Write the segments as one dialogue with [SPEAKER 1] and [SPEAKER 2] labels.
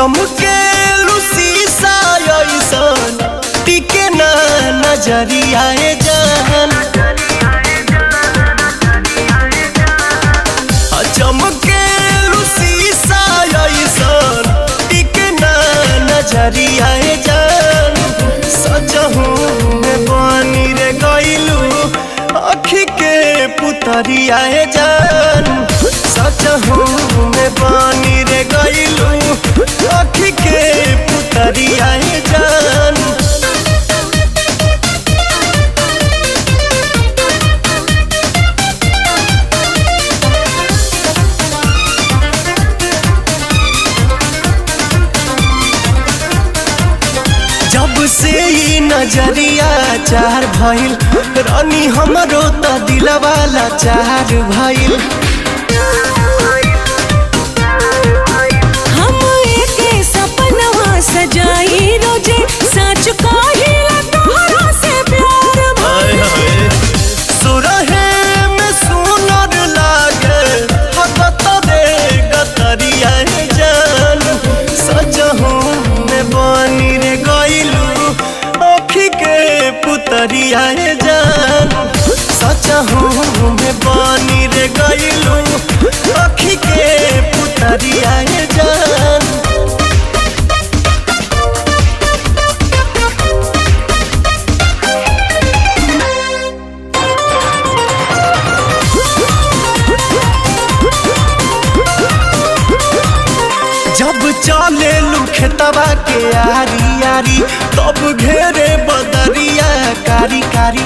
[SPEAKER 1] चमके शीशा ऐसन टिके ना नजरिया जान चमके शीशा ऐसन टिके ना नजरिया जान सजहू में बनी रे गइलू अखी के पुतरिया जान सजहू में बनी रे गइलू अखी के पुतरिया जान जब से ई नजरिया चार भइल रानी हमरो त दिलवाला चार भइल
[SPEAKER 2] हम एके सपनवा सजाई रोजे सच कहिला तोहरा से प्यार भइल
[SPEAKER 1] सुरहे में सुनर लागे हकत रे गतरिया जान सजहू में बनी रे गइलू अखी के पुतरिया जान सजहू में बनी रे गइलू अखी के पुतरिया जान जब चले खेतवा के आरी आरी तब घेरे बदरिया कारी कारी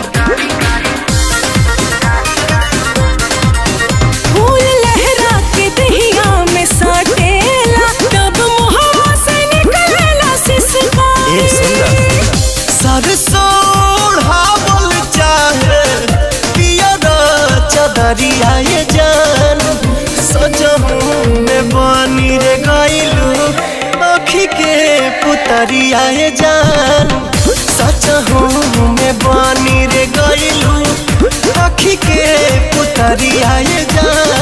[SPEAKER 2] फूल लहरा के दहिया में साटेला तब मुहवा से निकलेला सिसकारी
[SPEAKER 1] सरसों ओढ़ावल चाहे पियर चदरिया ये जान सजहू में बनी रे गइलू अखी के पुतरिया ये जान सजहू में बनी रे गइलू अखी के पुतरिया ये जान